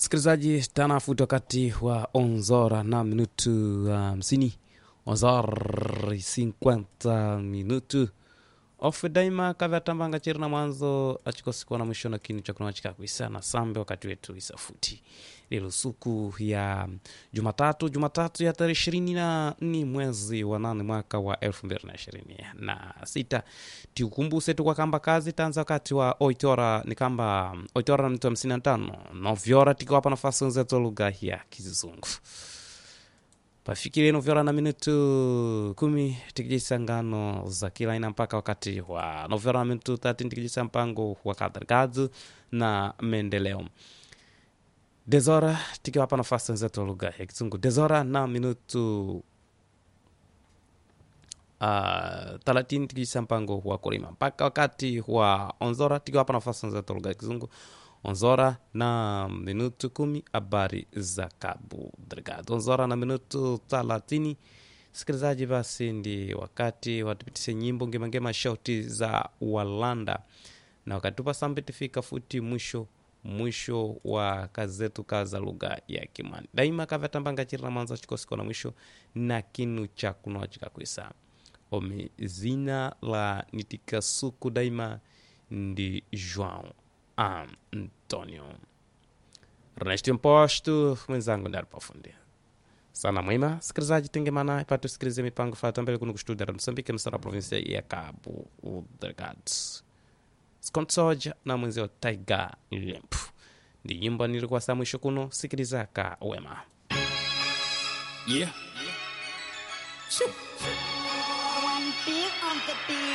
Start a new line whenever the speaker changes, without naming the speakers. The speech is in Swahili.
Msikilizaji, tanafuta wakati wa onzora na minutu hamsini uh, onzora cinquanta minutu ofe daima kavyatambanga chiri na mwanzo achikosikwa na mwisho na kinu chakunwa chikakwisa na sambe wakati wetu isafuti lilo suku ya jumatatu jumatatu ya tarehe ishirini na nne mwezi wa nane mwaka wa elfu mbili na ishirini na sita tiukumbuse tu kwa kamba kazi tanza wakati wa oitora ni kamba oitora na mtu hamsini na tano novyora tikiwapa nafasi wenzetu lugha ya kizungu pafikiri novyora na minutu kumi tikijisa ngano za kila aina mpaka wakati wa novyora na minutu 30 tikijisa mpango wa kadrikazi na maendeleo dezora tikiwapa nafasi wenzetu wa lugha ya kizungu dezora na minutu uh, thelathini tikijisa mpango wa kulima mpaka wakati wa onzora tikiwapa nafasi wenzetu wa lugha ya kizungu onzora na minutu kumi habari za Cabo Delgado. Onzora na minutu thelathini. Sikilizaji, basi ndi wakati watupitishe nyimbo ngemangema shauti za Walanda, na wakati tupa sambe tifika futi mwisho mwisho wa kazi zetu kaza lugha ya Kimani daima kavyatambanga chiri na mwanzo chikosiko na mwisho na kinu cha kunoa chikakwisa ome zina la nitikasuku daima ndi João Antonio Ernesto Imposto mwenzangu ndi alipofundia sana mwima sikilizaji tengemana ipate usikilize mipango fata mbele kuno kustudia Msambike msara provinsia ya Cabo Delgado skonsoja na mwenzio Taiga Limp ndi nyimbo nilikuwa saa mwisho kuno sikilizaka wema
Yeah. Shoo.
One beat on the beat.